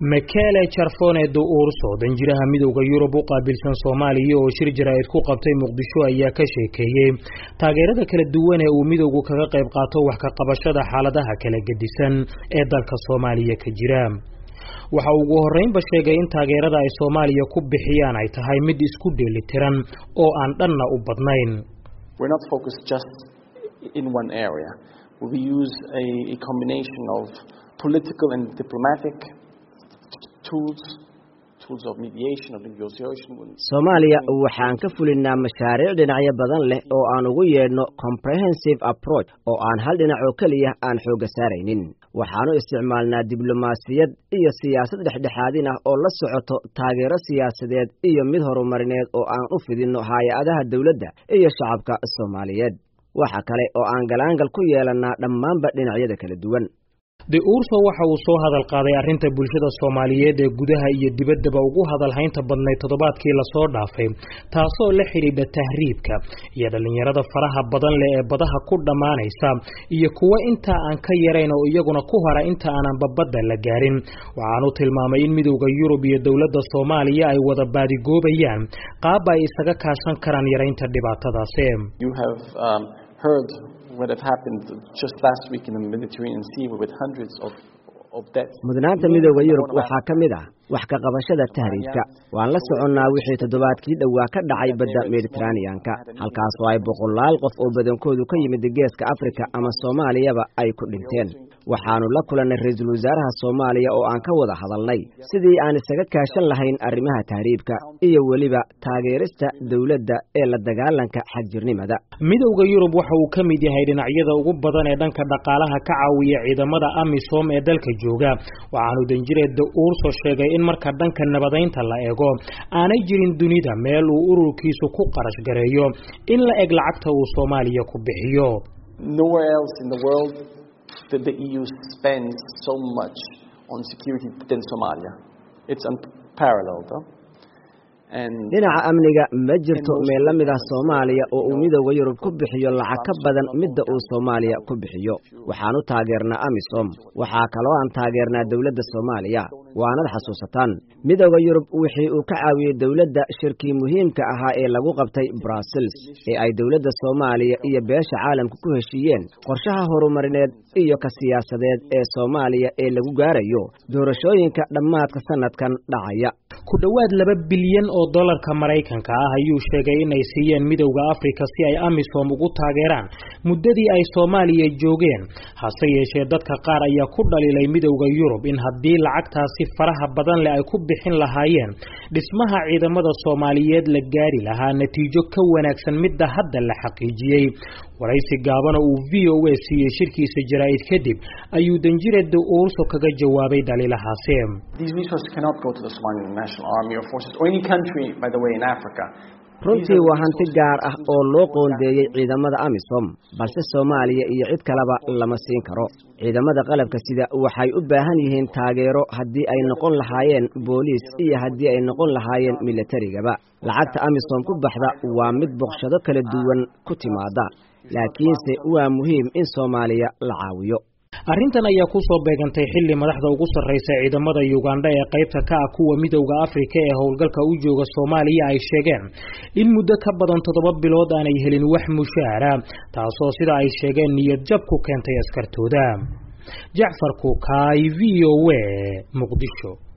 makele jarfone do urso danjiraha midowda yurub u qaabilsan soomaaliya oo shir jaraa'id ku qabtay muqdisho ayaa ka sheekeeyey taageerada kala duwan ee uu midowgu kaga qayb qaato wax ka qabashada xaaladaha kala gedisan ee dalka soomaaliya ka jira waxa ugu horreynba sheegay in taageerada ay soomaaliya ku bixiyaan ay tahay mid isku dheelitiran oo aan dhanna u badnayn soomaaliya waxaan ka fulinnaa mashaariic dhinacyo badan leh oo aan ugu yeedhno comprehensive approach oo aan hal dhinac oo keliya aan xoogga saaraynin waxaanu isticmaalnaa diblomaasiyad iyo siyaasad dhexdhexaadin ah oo la socoto taageero siyaasadeed iyo mid horumarineed oo aan u fidinno hay-adaha dowladda iyo shacabka soomaaliyeed waxa kale oo aan galaangal ku yeelannaa dhammaanba dhinacyada kala duwan de urso waxa uu soo hadal qaaday arrinta bulshada soomaaliyeed ee gudaha iyo dibaddaba ugu hadal haynta badnayd toddobaadkii lasoo dhaafay taasoo la xidhiidha tahriibka iyo dhallinyarada faraha badan leh ee badaha ku dhammaanaysa iyo kuwa intaa aan ka yarayn oo iyaguna ku hara inta aanan babadda la gaarin waxaanu tilmaamay in midowda yurub iyo dowladda soomaaliya ay wada baadigoobayaan qaab ay isaga kaashan karaan yaraynta dhibaatadaasi mudnaanta midooda yurub waxaa ka mid ah wax ka qabashada tahriibka waan la soconnaa wixii toddobaadkii dhowaa ka dhacay badda mediteraneanka halkaasoo ay boqolaal qof oo badankoodu ka yimid geeska afrika ama soomaaliyaba ay ku dhinteen waxaannu la kulannay ra-iisul wasaaraha soomaaliya oo aan ka wada hadalnay sidii aan isaga kaashan lahayn arrimaha tahriibka iyo weliba taageerista dowladda ee la dagaalanka xagjirnimada midowda yurub waxa uu ka mid yahay dhinacyada ugu badan ee dhanka dhaqaalaha ka caawiya ciidamada amisom ee dalka jooga waxaanu danjireedda uurso sheegay in marka dhanka nabadaynta la eego aanay jirin dunida meel uu ururkiisu ku qarash gareeyo in la eg lacagta uu soomaaliya ku bixiyo the EU spends so much on security than Somalia. It's unparalleled. Huh? dhinaca amniga ma jirto meel la mid ah soomaaliya oo uu midowda yurub ku bixiyo lacag ka badan midda uu soomaaliya ku bixiyo waxaan u taageernaa amisom waxaa kaloo aan taageernaa dowladda soomaaliya waanad xasuusataan midowda yurub wixii uu ka caawiyey dowladda shirkii muhiimka ahaa ee lagu qabtay brussels ee ay dowladda soomaaliya iyo beesha caalamka ku heshiiyeen qorshaha horumarineed iyo ka siyaasadeed ee soomaaliya ee lagu gaarayo doorashooyinka dhammaadka sanadkan dhacaya ku dhowaad laba bilyan oo dollarka maraykanka ah ayuu sheegay inay siiyeen midowda afrika si ay amisom ugu taageeraan muddadii ay soomaaliya joogeen hase yeeshee dadka qaar ayaa ku dhaliilay midowda yurub in haddii lacagtaasi faraha badan leh ay ku bixin lahaayeen dhismaha ciidamada soomaaliyeed la gaari lahaa natiijo ka wanaagsan midda hadda la xaqiijiyey waraysi gaabana uu v o a siiyey shirkiisa jaraa'id kadib ayuu danjireeda uurso kaga jawaabay dhaliilahaasi runtii waa hanti gaar ah oo loo qoondeeyey ciidamada amisom balse soomaaliya iyo cid kaleba lama siin karo ciidamada qalabka sida waxay u baahan yihiin taageero haddii ay noqon lahaayeen booliis iyo haddii ay noqon lahaayeen milatarigaba lacagta amisom ku baxda waa mid boqshado kala duwan ku timaada laakiinse waa muhiim in soomaaliya la caawiyo arrintan ayaa ku soo beegantay xilli madaxda ugu sarraysa ciidamada ugandha ee qaybta ka ah kuwa midowda afrika ee howlgalka u jooga soomaaliya ay sheegeen in muddo ka badan toddoba bilood aanay helin wax mushaara taasoo sida ay sheegeen niyad jab ku keentay askartooda jacfar kuukaay v o a muqdisho